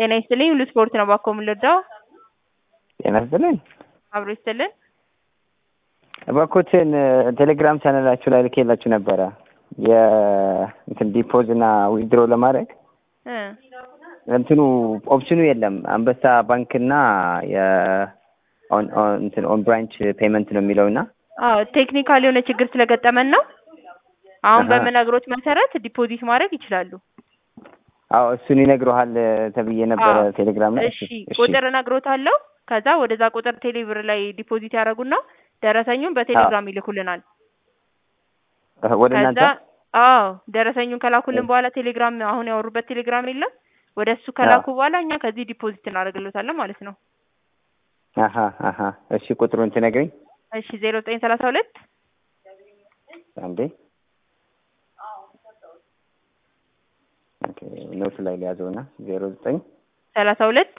ጤና ይስጥልኝ ሁሉ ስፖርት ነው ባኮ የምንረዳው ጤና ይስጥልኝ። አብሮ ይስጥልን። እባክዎትን ቴሌግራም ቻናላችሁ ላይ ልኬላችሁ ነበረ የእንትን ዲፖዝ እና ዊዝድሮ ለማድረግ እ እንትኑ ኦፕሽኑ የለም። አንበሳ ባንክ እና እንትን ኦን ብራንች ፔመንት ነው የሚለው እና አዎ ቴክኒካል የሆነ ችግር ስለገጠመን ነው። አሁን አሀ። በምነግሮት መሰረት ዲፖዚት ማድረግ ይችላሉ። አዎ እሱን ይነግረሃል ተብዬ ነበረ አዎ። ቴሌግራም ላይ። እሺ ቁጥር እነግሮታለሁ። ከዛ ወደዛ ቁጥር ቴሌብር ላይ ዲፖዚት ያደርጉና ደረሰኙን በቴሌግራም ይልኩልናል። እህ፣ ወደ ከዛ እናንተ አዎ ደረሰኙን ከላኩልን በኋላ ቴሌግራም አሁን ያወሩበት ቴሌግራም የለም ወደ እሱ ከላኩ በኋላ እኛ ከዚህ ዲፖዚት እናደርግሎታለን ማለት ነው። አሀ አሀ። እሺ ቁጥሩን ትነግሪኝ እሺ ዜሮ ዘጠኝ ሰላሳ ሁለት አንዴ። ኦኬ ኖት ላይ ሊያዘውና ዜሮ ዘጠኝ ሰላሳ ሁለት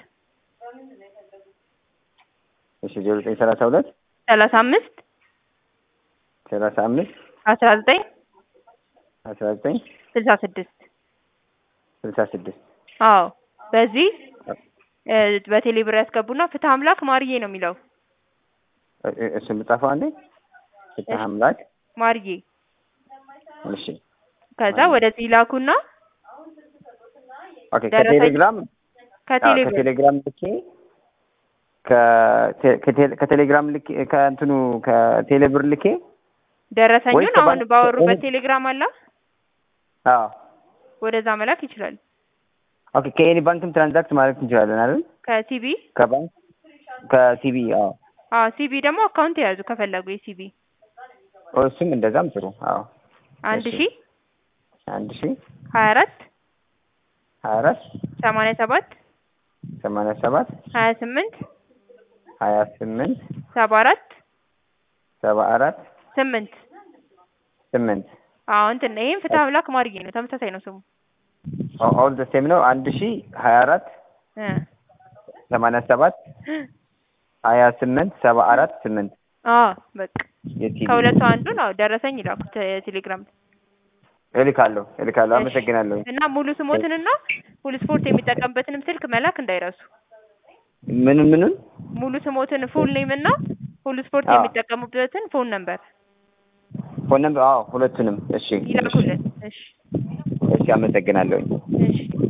እሺ ዜሮ ዘጠኝ ሰላሳ ሁለት ሰላሳ አምስት ሰላሳ አምስት አስራ ዘጠኝ አስራ ዘጠኝ ስልሳ ስድስት ስልሳ ስድስት አዎ በዚህ እ በቴሌ ብር ያስገቡና ፍትህ አምላክ ማርዬ ነው የሚለው እ- እ- እሱን ልጻፈው አንዴ። ፍትሐ አምላክ ማርዬ እሺ ከዛ ማርዬ። ወደዚህ ላኩና ኦኬ ደረሰኝ- ከቴሌግራም ከቴሌ አዎ፣ ብር ከቴሌግራም ልኬ ከቴ- ከቴ- ከቴሌግራም ልኬ ከእንትኑ ከቴሌብር ልኬ ደረሰኙን ወይስ አሁን ከባንክ- ባወሩበት ወይስ- ቴሌግራም አላ አዎ ወደዛ መላክ ይችላል። ኦኬ ከኤኒ ባንክም ትራንዛክት ማድረግ እንችላለን አይደል? ከሲቢ ከባንክ ከሲቢ አዎ አዎ ሲቢ ደግሞ አካውንት የያዙ ከፈለጉ የሲቢ ኦ፣ እሱም እንደዛም ጥሩ አዎ አንድ እሺ። ሺ አንድ ሺ ሀያ አራት ሀያ አራት ሰማንያ ሰባት ሰማንያ ሰባት ሀያ ስምንት ሀያ ስምንት ሰባ አራት ሰባ አራት ስምንት ስምንት አዎ እንትን ይሄም ፍትህ አምላክ ማርዬ ነው ተመሳሳይ ነው ስሙ ኦል ዘ ሴም ነው። አንድ ሺ ሀያ አራት እ ሰማንያ ሰባት ሀያ ስምንት ሰባ አራት ስምንት አዎ በቃ የቲቪ ከሁለቱ አንዱን አዎ ደረሰኝ ይላኩት ቴሌግራም እልካለሁ እልካለሁ። እሺ። አመሰግናለሁ። እና ሙሉ ስሞትንና ሁሉ ስፖርት የሚጠቀምበትንም ስልክ መላክ እንዳይረሱ። ምንም ምንም ሙሉ ስሞትን ፉል ኔም እና ሁሉ ስፖርት አዎ። የሚጠቀሙበትን ፎን ነምበር ፎን ነምበር አዎ፣ ሁለቱንም። እሺ ይላኩልን። እሺ እሺ፣ አመሰግናለሁኝ። እሺ